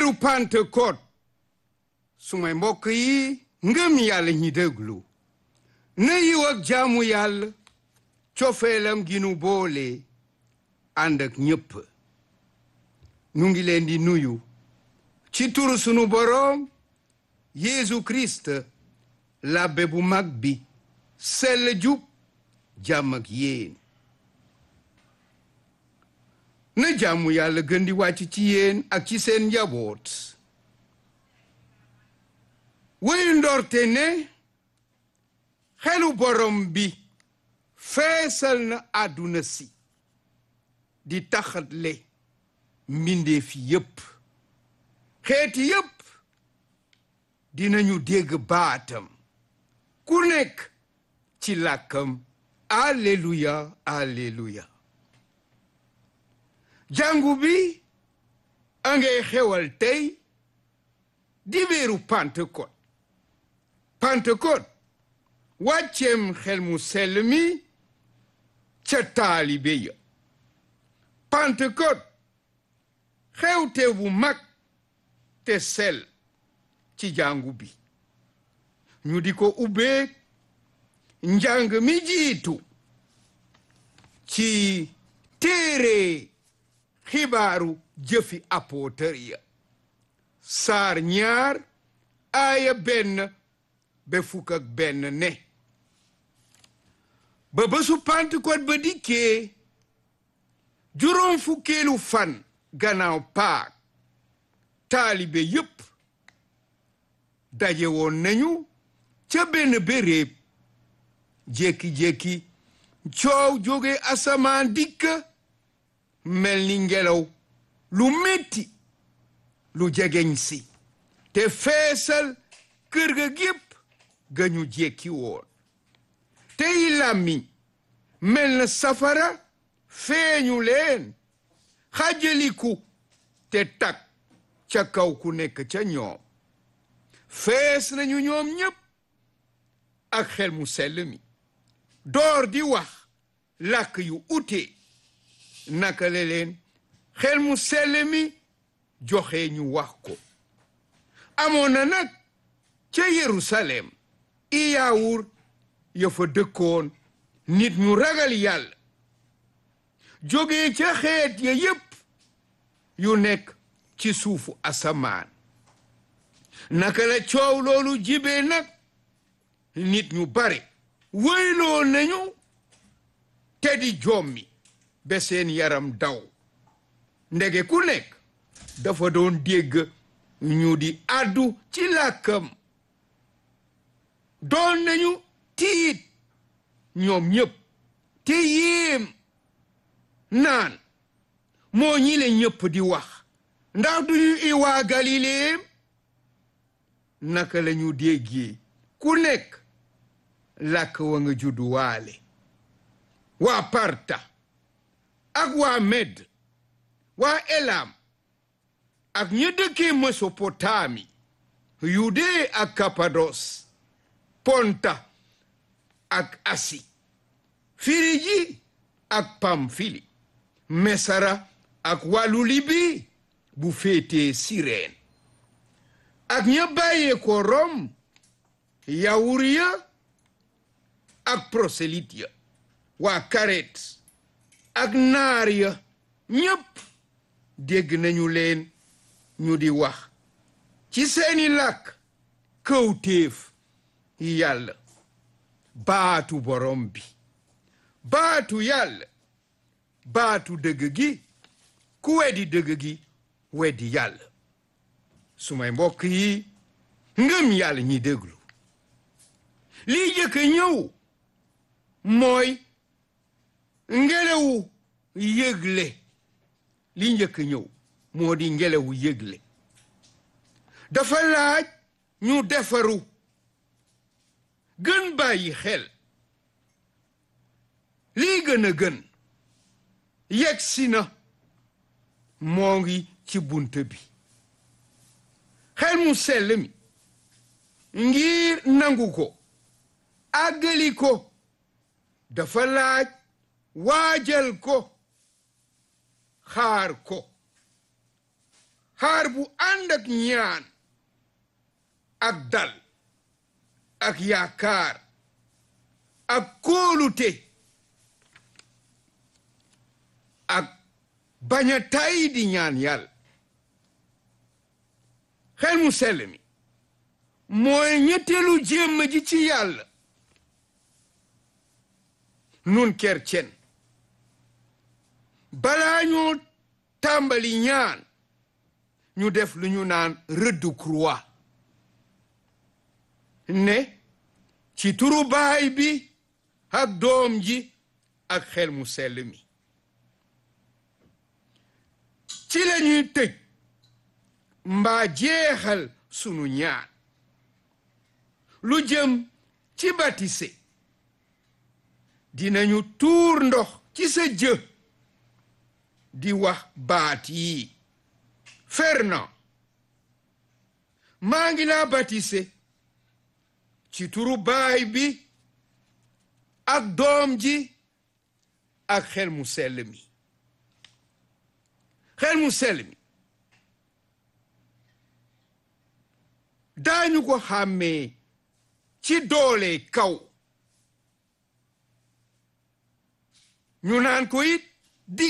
weeru Pentecôte sumay mbokk yi ngëm yàlla ñi déglu na yiw ak jaamu yàlla cofeelam gi nu boole ànd ak ñépp nu ngi leen di nuyu ci turu sunu boroom Yeesu Christ labbe bu mag bi sell jub jàmm ak yéen na jàmmu yàlla gën di wàcc ci yéen ak ci seen njaboot wéyu ndorte ne xelu borom bi feesal na àdduna si di taxatle mbindeef yépp xeeti yépp dinañu dégg baatam ku nekk ci làkkam alleluya alleluya jàngu bi a ngay xewal tey di weeru Pentecôte Pentecôte wàcceem xel mu sell mi ca taalibe ya Pentecôte xewte bu mag te sell ci jàngu bi ñu di ko ubbee njàng mi jiitu ci téere xibaaru jëfi apôtre ya saar ñaar aaya benn ba fukk ak benn ne ba bésu Pentecôte ba dikkee juróom fukkeelu fan gannaaw paak taalibe yépp daje woon nañu ca benn béréb jékki-jékki coow jóge asamaan dikk mel ni ngelaw lu metti lu jegeñ si te feesal kër ga gépp ga ñu jékki woon tey làmmiñ mel na safara feeñu leen xajaliku te tak ca kaw ku nekk ca ñoom fees nañu ñoom ñépp ak xel mu sell mi door di wax làkk yu ute naka la leen xel mu sell mi joxe ñu wax ko amoon na nag ca Yerusalem i yaawur ya fa dëkkoon nit ñu ragal yàlla jóge ca xeet ya yépp yu nekk ci suufu asamaan naka la coow loolu jibee nag nit ñu bare wëyloo nañu te di jommi ba seen yaram daw ndege ku nekk dafa doon dégg ñu di àddu ci làkkam doon nañu tiit ñoom ñépp te yéem naan moo ñi le ñépp di wax ndax duñu i waa Galileem naka la ñu déggee ku nekk làkk wa nga juddu waale waa Parta ak waa Med waa Elam ak ña dëkkee Mesopotami Yudee ak Kapados Ponta ak Asi Firiji ak Pamfili Mesara ak wàllu Libi bu féetee Sireen ak ña bàyyee ko Rom yawur ya ak prosélyte ya waa Karet ak naar ya ñépp dégg nañu leen ñu di wax ci seeni làkk kawtéef yàlla baatu borom bi baatu yàlla baatu dëgg gi ku weddi dëgg gi weddi yàlla sumay mbokk yi ngëm yàlla ñi déglu lii jëkk ñëw mooy ngelawu yëgle li njëkk ñëw moo di ngelawu yëgle dafa laaj ñu defaru gën bàyyi xel lii gën a gën yegsi na moo ngi ci bunt bi xel mu sell mi ngir nangu ko àggali ko dafa laaj waajal ko xaar ko xaar bu ànd ak ñaan ak dal ak yaakaar ak kóolute ak bañ a tay di ñaan yàlla xel mu sell mi mooy ñetteelu jéem ji ci yàlla nun kercen balaa ñoo tàmbali ñaan ñu def lu ñu naan rëddu croix ne ci turu baay bi ak doom ji ak xel mu sell mi ci la ñuy tëj mbaa jeexal sunu ñaan lu jëm ci batise dinañu tuur ndox ci sa jë di wax baat yi Fernand maa ngi laa batise ci turu baay bi ak doom ji ak xel mu sell mi xel mu sell mi daañu ko xàmmee ci doole kaw ñu naan ko it